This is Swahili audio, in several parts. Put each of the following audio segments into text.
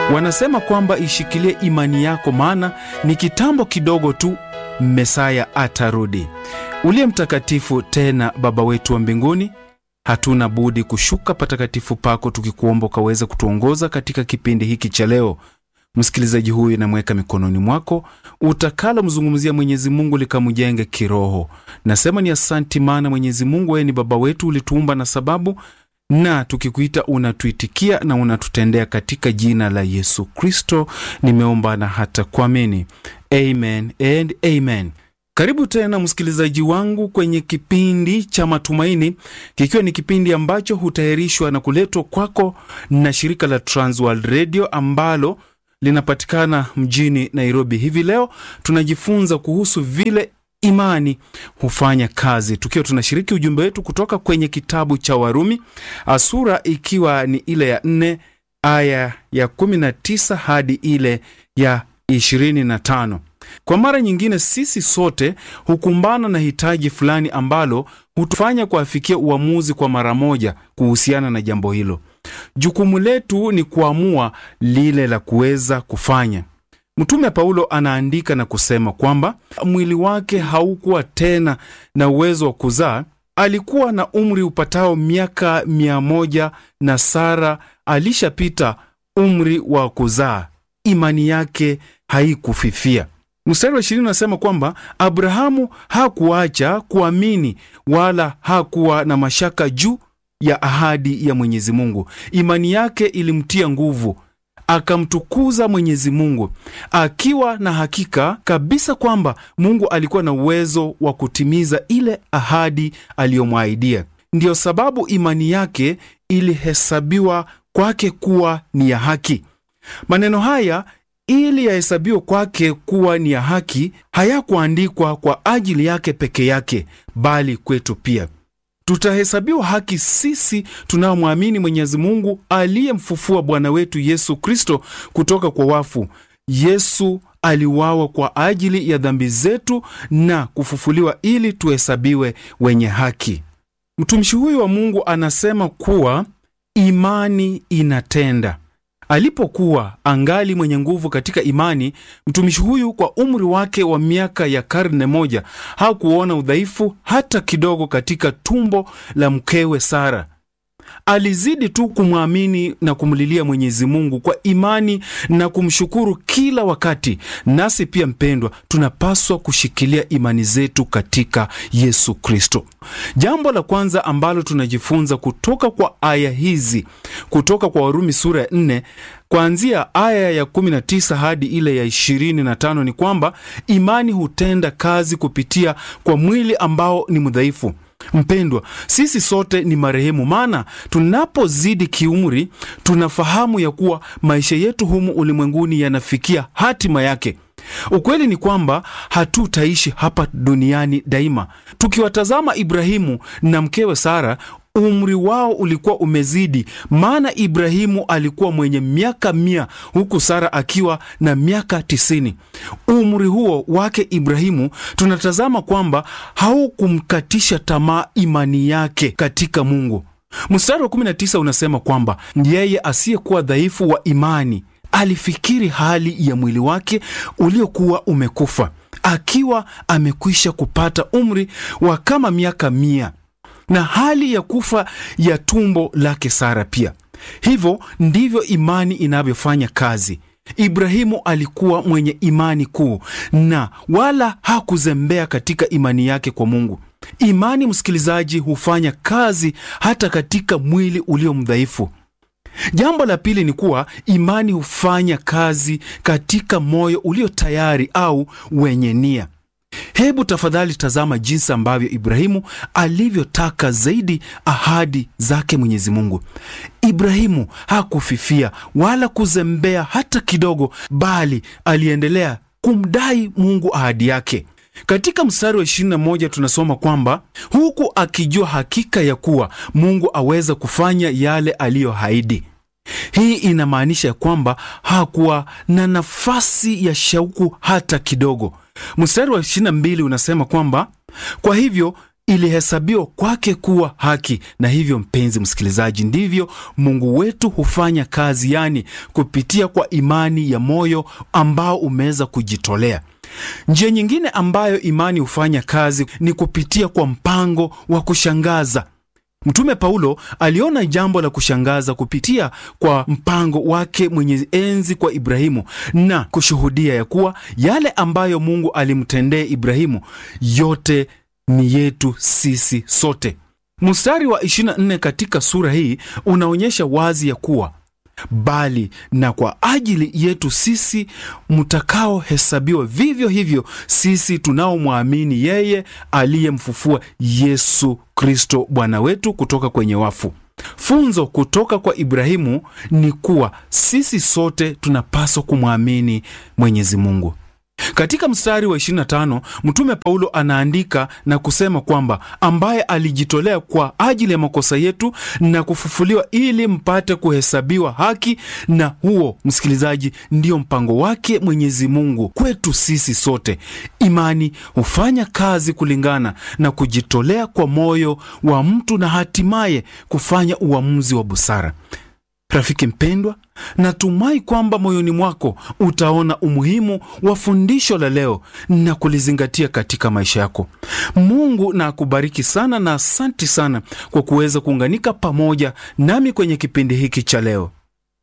Wanasema kwamba ishikilie imani yako, maana ni kitambo kidogo tu Mesaya atarudi. Uliye mtakatifu tena Baba wetu wa mbinguni, hatuna budi kushuka patakatifu pako tukikuomba ukaweze kutuongoza katika kipindi hiki cha leo. Msikilizaji huyu namweka mikononi mwako, utakalo mzungumzia Mwenyezi Mungu likamjenge kiroho. Nasema ni asanti, maana Mwenyezi Mungu wewe ni baba wetu, ulituumba na sababu, na tukikuita unatuitikia na unatutendea. Katika jina la Yesu Kristo nimeomba na hata kuamini, amen and amen. Karibu tena msikilizaji wangu kwenye kipindi cha Matumaini, kikiwa ni kipindi ambacho hutayarishwa na kuletwa kwako na shirika la Transworld Radio ambalo linapatikana mjini Nairobi. Hivi leo tunajifunza kuhusu vile imani hufanya kazi, tukiwa tunashiriki ujumbe wetu kutoka kwenye kitabu cha Warumi, sura ikiwa ni ile ya nne aya ya 19 hadi ile ya 25. Kwa mara nyingine, sisi sote hukumbana na hitaji fulani ambalo hutufanya kuafikia uamuzi kwa mara moja kuhusiana na jambo hilo. Jukumu letu ni kuamua lile la kuweza kufanya. Mtume Paulo anaandika na kusema kwamba mwili wake haukuwa tena na uwezo wa kuzaa. Alikuwa na umri upatao miaka mia moja na Sara alishapita umri wa kuzaa. Imani yake haikufifia. Mstari wa ishirini unasema kwamba Abrahamu hakuacha kuamini wala hakuwa na mashaka juu ya ahadi ya Mwenyezi Mungu. Imani yake ilimtia nguvu, akamtukuza Mwenyezi Mungu akiwa na hakika kabisa kwamba Mungu alikuwa na uwezo wa kutimiza ile ahadi aliyomwahidia. Ndiyo sababu imani yake ilihesabiwa kwake kuwa ni ya haki. Maneno haya ili yahesabiwe kwake kuwa ni ya haki hayakuandikwa kwa ajili yake peke yake, bali kwetu pia. Tutahesabiwa haki sisi tunaomwamini Mwenyezi Mungu aliyemfufua Bwana wetu Yesu Kristo kutoka kwa wafu. Yesu aliuawa kwa ajili ya dhambi zetu na kufufuliwa ili tuhesabiwe wenye haki. Mtumishi huyu wa Mungu anasema kuwa imani inatenda. Alipokuwa angali mwenye nguvu katika imani, mtumishi huyu kwa umri wake wa miaka ya karne moja hakuona udhaifu hata kidogo katika tumbo la mkewe Sara. Alizidi tu kumwamini na kumlilia Mwenyezi Mungu kwa imani na kumshukuru kila wakati. Nasi pia, mpendwa, tunapaswa kushikilia imani zetu katika Yesu Kristo. Jambo la kwanza ambalo tunajifunza kutoka kwa aya hizi kutoka kwa Warumi sura ya 4 kuanzia aya ya 19 hadi ile ya 25 ni kwamba imani hutenda kazi kupitia kwa mwili ambao ni mdhaifu. Mpendwa, sisi sote ni marehemu, maana tunapozidi kiumri tunafahamu ya kuwa maisha yetu humu ulimwenguni yanafikia hatima yake. Ukweli ni kwamba hatutaishi hapa duniani daima. Tukiwatazama Ibrahimu na mkewe Sara, umri wao ulikuwa umezidi, maana Ibrahimu alikuwa mwenye miaka mia huku Sara akiwa na miaka tisini. Umri huo wake Ibrahimu tunatazama kwamba haukumkatisha tamaa imani yake katika Mungu. Mstari wa 19 unasema kwamba yeye asiyekuwa dhaifu wa imani alifikiri hali ya mwili wake uliokuwa umekufa, akiwa amekwisha kupata umri wa kama miaka mia na hali ya kufa ya tumbo lake Sara pia. Hivyo ndivyo imani inavyofanya kazi. Ibrahimu alikuwa mwenye imani kuu na wala hakuzembea katika imani yake kwa Mungu. Imani, msikilizaji, hufanya kazi hata katika mwili ulio mdhaifu. Jambo la pili ni kuwa imani hufanya kazi katika moyo ulio tayari au wenye nia. Hebu tafadhali tazama jinsi ambavyo Ibrahimu alivyotaka zaidi ahadi zake Mwenyezi Mungu. Ibrahimu hakufifia wala kuzembea hata kidogo, bali aliendelea kumdai Mungu ahadi yake. Katika mstari wa 21 tunasoma kwamba huku akijua hakika ya kuwa Mungu aweza kufanya yale aliyoahidi. Hii inamaanisha ya kwamba hakuwa na nafasi ya shauku hata kidogo. Mstari wa 22 unasema kwamba kwa hivyo ilihesabiwa kwake kuwa haki. Na hivyo, mpenzi msikilizaji, ndivyo Mungu wetu hufanya kazi, yani kupitia kwa imani ya moyo ambao umeweza kujitolea. Njia nyingine ambayo imani hufanya kazi ni kupitia kwa mpango wa kushangaza. Mtume Paulo aliona jambo la kushangaza kupitia kwa mpango wake mwenye enzi kwa Ibrahimu na kushuhudia ya kuwa yale ambayo Mungu alimtendea Ibrahimu yote ni yetu sisi sote. Mstari wa 24 katika sura hii unaonyesha wazi ya kuwa bali na kwa ajili yetu sisi mtakaohesabiwa vivyo hivyo sisi tunaomwamini yeye aliyemfufua Yesu Kristo Bwana wetu kutoka kwenye wafu. Funzo kutoka kwa Ibrahimu ni kuwa sisi sote tunapaswa kumwamini Mwenyezi Mungu. Katika mstari wa 25 Mtume Paulo anaandika na kusema kwamba ambaye alijitolea kwa ajili ya makosa yetu na kufufuliwa ili mpate kuhesabiwa haki, na huo, msikilizaji, ndio mpango wake Mwenyezi Mungu kwetu sisi sote. Imani hufanya kazi kulingana na kujitolea kwa moyo wa mtu na hatimaye kufanya uamuzi wa busara. Rafiki mpendwa, natumai kwamba moyoni mwako utaona umuhimu wa fundisho la leo na kulizingatia katika maisha yako. Mungu na akubariki sana, na asanti sana kwa kuweza kuunganika pamoja nami kwenye kipindi hiki cha leo.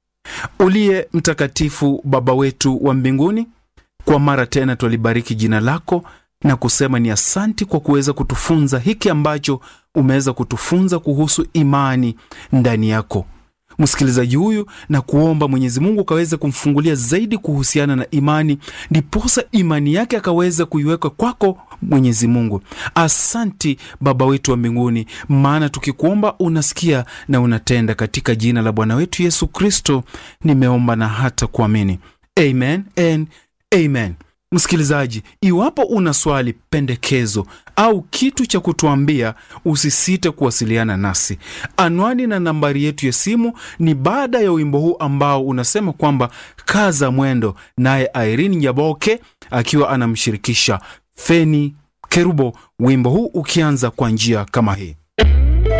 Uliye mtakatifu, Baba wetu wa mbinguni, kwa mara tena twalibariki jina lako na kusema ni asanti kwa kuweza kutufunza hiki ambacho umeweza kutufunza kuhusu imani ndani yako msikilizaji huyu na kuomba Mwenyezi Mungu akaweze kumfungulia zaidi kuhusiana na imani, ndiposa imani yake akaweza kuiweka kwako Mwenyezi Mungu. Asanti Baba wetu wa mbinguni, maana tukikuomba unasikia na unatenda. Katika jina la Bwana wetu Yesu Kristo nimeomba na hata kuamini, amen and amen. Msikilizaji, iwapo una swali, pendekezo au kitu cha kutuambia, usisite kuwasiliana nasi. Anwani na nambari yetu ya simu ni baada ya wimbo huu ambao unasema kwamba kaza mwendo, naye Irene Nyaboke akiwa anamshirikisha Feni Kerubo, wimbo huu ukianza kwa njia kama hii.